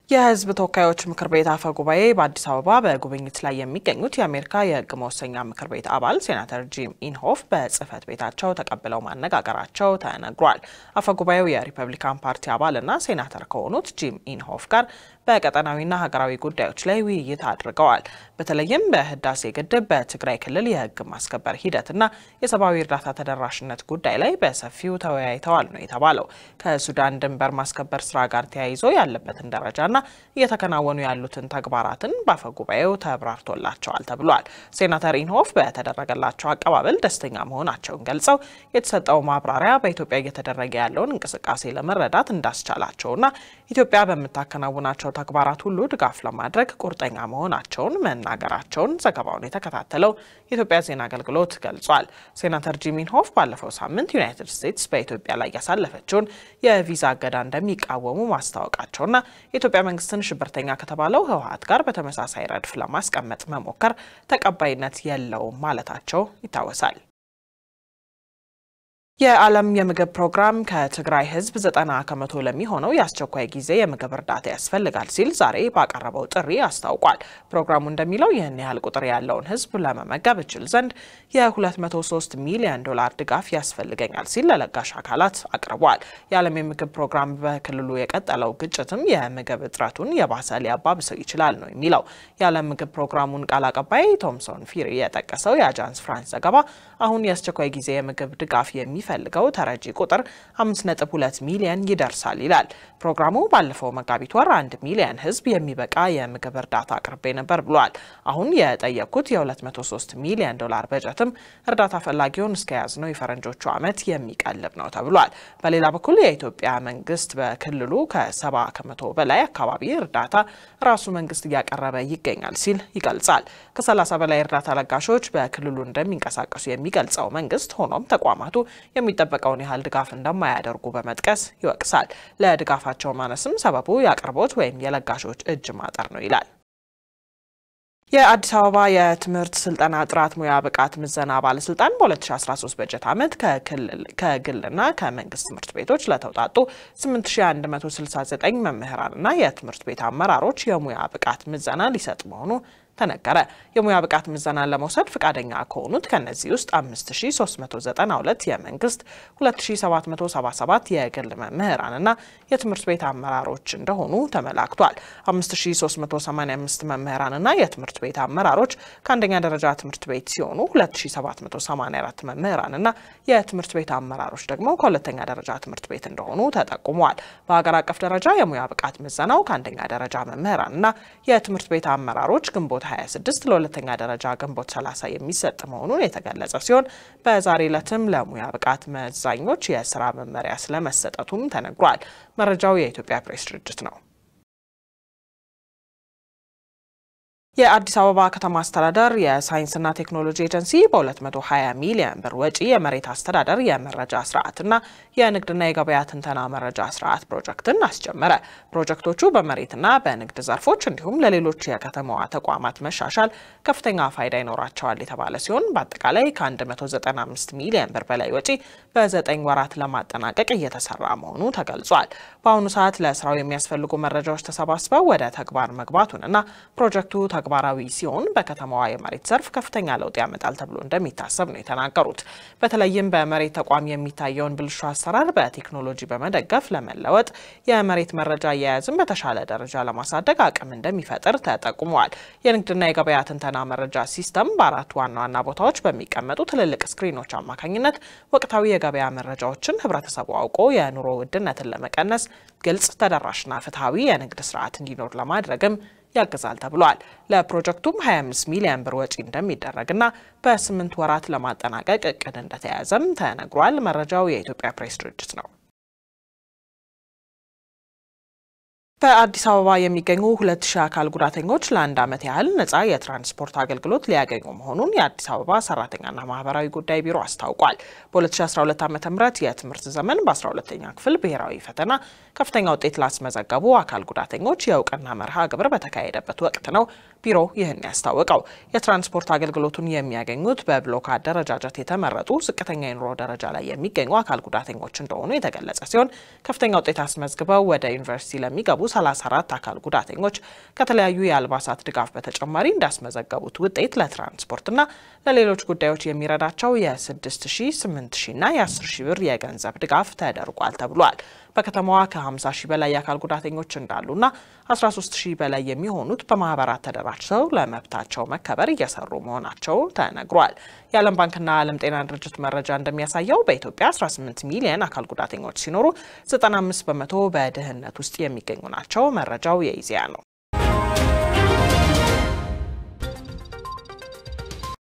የሕዝብ ተወካዮች ምክር ቤት አፈ ጉባኤ በአዲስ አበባ በጉብኝት ላይ የሚገኙት የአሜሪካ የሕግ መወሰኛ ምክር ቤት አባል ሴናተር ጂም ኢንሆፍ በጽህፈት ቤታቸው ተቀብለው ማነጋገራቸው ተነግሯል። አፈ ጉባኤው የሪፐብሊካን ፓርቲ አባልና ሴናተር ከሆኑት ጂም ኢንሆፍ ጋር በቀጠናዊና ሀገራዊ ጉዳዮች ላይ ውይይት አድርገዋል። በተለይም በህዳሴ ግድብ፣ በትግራይ ክልል የህግ ማስከበር ሂደትና የሰብአዊ እርዳታ ተደራሽነት ጉዳይ ላይ በሰፊው ተወያይተዋል ነው የተባለው። ከሱዳን ድንበር ማስከበር ስራ ጋር ተያይዞ ያለበትን ደረጃና እየተከናወኑ ያሉትን ተግባራትን በአፈ ጉባኤው ተብራርቶላቸዋል ተብሏል። ሴናተር ኢንሆፍ በተደረገላቸው አቀባበል ደስተኛ መሆናቸውን ገልጸው የተሰጠው ማብራሪያ በኢትዮጵያ እየተደረገ ያለውን እንቅስቃሴ ለመረዳት እንዳስቻላቸውና ኢትዮጵያ በምታከናውናቸው ተግባራት ሁሉ ድጋፍ ለማድረግ ቁርጠኛ መሆናቸውን መናገራቸውን ዘገባውን የተከታተለው የኢትዮጵያ ዜና አገልግሎት ገልጿል። ሴናተር ጂም ኢንሆፍ ባለፈው ሳምንት ዩናይትድ ስቴትስ በኢትዮጵያ ላይ ያሳለፈችውን የቪዛ እገዳ እንደሚቃወሙ ማስታወቃቸውና የኢትዮጵያ መንግስትን ሽብርተኛ ከተባለው ህወሀት ጋር በተመሳሳይ ረድፍ ለማስቀመጥ መሞከር ተቀባይነት የለውም ማለታቸው ይታወሳል። የዓለም የምግብ ፕሮግራም ከትግራይ ህዝብ ዘጠና ከመቶ ለሚሆነው የአስቸኳይ ጊዜ የምግብ እርዳታ ያስፈልጋል ሲል ዛሬ ባቀረበው ጥሪ አስታውቋል። ፕሮግራሙ እንደሚለው ይህን ያህል ቁጥር ያለውን ህዝብ ለመመገብ እችል ዘንድ የ203 ሚሊዮን ዶላር ድጋፍ ያስፈልገኛል ሲል ለለጋሽ አካላት አቅርቧል። የዓለም የምግብ ፕሮግራም በክልሉ የቀጠለው ግጭትም የምግብ እጥረቱን የባሰ ሊያባብሰው ይችላል ነው የሚለው። የዓለም ምግብ ፕሮግራሙን ቃል አቀባይ ቶምሶን ፊሪ የጠቀሰው የአጃንስ ፍራንስ ዘገባ አሁን የአስቸኳይ ጊዜ የምግብ ድጋፍ የሚ ፈልገው ተረጂ ቁጥር 5.2 ሚሊዮን ይደርሳል ይላል። ፕሮግራሙ ባለፈው መጋቢት ወር አንድ ሚሊዮን ህዝብ የሚበቃ የምግብ እርዳታ አቅርቤ ነበር ብሏል። አሁን የጠየኩት የ203 ሚሊዮን ዶላር በጀትም እርዳታ ፈላጊውን እስከ ያዝነው የፈረንጆቹ ዓመት የሚቀልብ ነው ተብሏል። በሌላ በኩል የኢትዮጵያ መንግስት በክልሉ ከ70 ከመቶ በላይ አካባቢ እርዳታ ራሱ መንግስት እያቀረበ ይገኛል ሲል ይገልጻል። ከ30 በላይ እርዳታ ለጋሾች በክልሉ እንደሚንቀሳቀሱ የሚገልጸው መንግስት ሆኖም ተቋማቱ የሚጠበቀውን ያህል ድጋፍ እንደማያደርጉ በመጥቀስ ይወቅሳል። ለድጋፋቸው ማነስም ሰበቡ የአቅርቦት ወይም የለጋሾች እጅ ማጠር ነው ይላል። የአዲስ አበባ የትምህርት ስልጠና ጥራት ሙያ ብቃት ምዘና ባለስልጣን በ2013 በጀት ዓመት ከግልና ከመንግስት ትምህርት ቤቶች ለተውጣጡ 8169 መምህራንና የትምህርት ቤት አመራሮች የሙያ ብቃት ምዘና ሊሰጥ መሆኑ ተነገረ። የሙያ ብቃት ምዘናን ለመውሰድ ፈቃደኛ ከሆኑት ከነዚህ ውስጥ 5392 የመንግስት፣ 2777 የግል መምህራንና የትምህርት ቤት አመራሮች እንደሆኑ ተመላክቷል። 5385 መምህራንና የትምህርት ቤት አመራሮች ከአንደኛ ደረጃ ትምህርት ቤት ሲሆኑ 2784 መምህራንና የትምህርት ቤት አመራሮች ደግሞ ከሁለተኛ ደረጃ ትምህርት ቤት እንደሆኑ ተጠቁመዋል። በሀገር አቀፍ ደረጃ የሙያ ብቃት ምዘናው ከአንደኛ ደረጃ መምህራንና የትምህርት ቤት አመራሮች ግንቦት 26 ለሁለተኛ ደረጃ ግንቦት 30 የሚሰጥ መሆኑን የተገለጸ ሲሆን በዛሬ ዕለትም ለሙያ ብቃት መዛኞች የስራ መመሪያ ስለመሰጠቱም ተነግሯል። መረጃው የኢትዮጵያ ፕሬስ ድርጅት ነው። የአዲስ አበባ ከተማ አስተዳደር የሳይንስና ቴክኖሎጂ ኤጀንሲ በ220 ሚሊዮን ብር ወጪ የመሬት አስተዳደር የመረጃ ስርዓትና የንግድና የገበያ ትንተና መረጃ ስርዓት ፕሮጀክትን አስጀመረ። ፕሮጀክቶቹ በመሬትና በንግድ ዘርፎች እንዲሁም ለሌሎች የከተማዋ ተቋማት መሻሻል ከፍተኛ ፋይዳ ይኖራቸዋል የተባለ ሲሆን በአጠቃላይ ከ195 ሚሊዮን ብር በላይ ወጪ በዘጠኝ ወራት ለማጠናቀቅ እየተሰራ መሆኑ ተገልጿል። በአሁኑ ሰዓት ለስራው የሚያስፈልጉ መረጃዎች ተሰባስበው ወደ ተግባር መግባቱንና ፕሮጀክቱ ተግባራዊ ሲሆን በከተማዋ የመሬት ዘርፍ ከፍተኛ ለውጥ ያመጣል ተብሎ እንደሚታሰብ ነው የተናገሩት። በተለይም በመሬት ተቋም የሚታየውን ብልሹ አሰራር በቴክኖሎጂ በመደገፍ ለመለወጥ የመሬት መረጃ አያያዝን በተሻለ ደረጃ ለማሳደግ አቅም እንደሚፈጥር ተጠቁመዋል። የንግድና የገበያ ትንተና መረጃ ሲስተም በአራት ዋና ዋና ቦታዎች በሚቀመጡ ትልልቅ ስክሪኖች አማካኝነት ወቅታዊ የገበያ መረጃዎችን ህብረተሰቡ አውቆ የኑሮ ውድነትን ለመቀነስ ግልጽ፣ ተደራሽና ፍትሐዊ የንግድ ስርዓት እንዲኖር ለማድረግም ያግዛል ተብሏል። ለፕሮጀክቱም 25 ሚሊዮን ብር ወጪ እንደሚደረግና በስምንት ወራት ለማጠናቀቅ እቅድ እንደተያዘም ተነግሯል። መረጃው የኢትዮጵያ ፕሬስ ድርጅት ነው። በአዲስ አበባ የሚገኙ ሁለት ሺህ አካል ጉዳተኞች ለአንድ ዓመት ያህል ነጻ የትራንስፖርት አገልግሎት ሊያገኙ መሆኑን የአዲስ አበባ ሰራተኛና ማህበራዊ ጉዳይ ቢሮ አስታውቋል። በ2012 ዓ ም የትምህርት ዘመን በ12ኛ ክፍል ብሔራዊ ፈተና ከፍተኛ ውጤት ላስመዘገቡ አካል ጉዳተኞች የእውቅና መርሃ ግብር በተካሄደበት ወቅት ነው ቢሮው ይህን ያስታወቀው የትራንስፖርት አገልግሎቱን የሚያገኙት በብሎክ አደረጃጀት የተመረጡ ዝቅተኛ የኑሮ ደረጃ ላይ የሚገኙ አካል ጉዳተኞች እንደሆኑ የተገለጸ ሲሆን ከፍተኛ ውጤት አስመዝግበው ወደ ዩኒቨርሲቲ ለሚገቡ 34 አካል ጉዳተኞች ከተለያዩ የአልባሳት ድጋፍ በተጨማሪ እንዳስመዘገቡት ውጤት ለትራንስፖርትና ለሌሎች ጉዳዮች የሚረዳቸው የ6 ሺ 8 ሺ እና የ10 ሺ ብር የገንዘብ ድጋፍ ተደርጓል ተብሏል። በከተማዋ ከ50 ሺህ በላይ የአካል ጉዳተኞች እንዳሉና 13 ሺህ በላይ የሚሆኑት በማህበራት ተደራጅተው ለመብታቸው መከበር እየሰሩ መሆናቸው ተነግሯል። የዓለም ባንክና ዓለም ጤና ድርጅት መረጃ እንደሚያሳየው በኢትዮጵያ 18 ሚሊዮን አካል ጉዳተኞች ሲኖሩ 95 በመቶ በድህነት ውስጥ የሚገኙ ናቸው። መረጃው የኢዜአ ነው።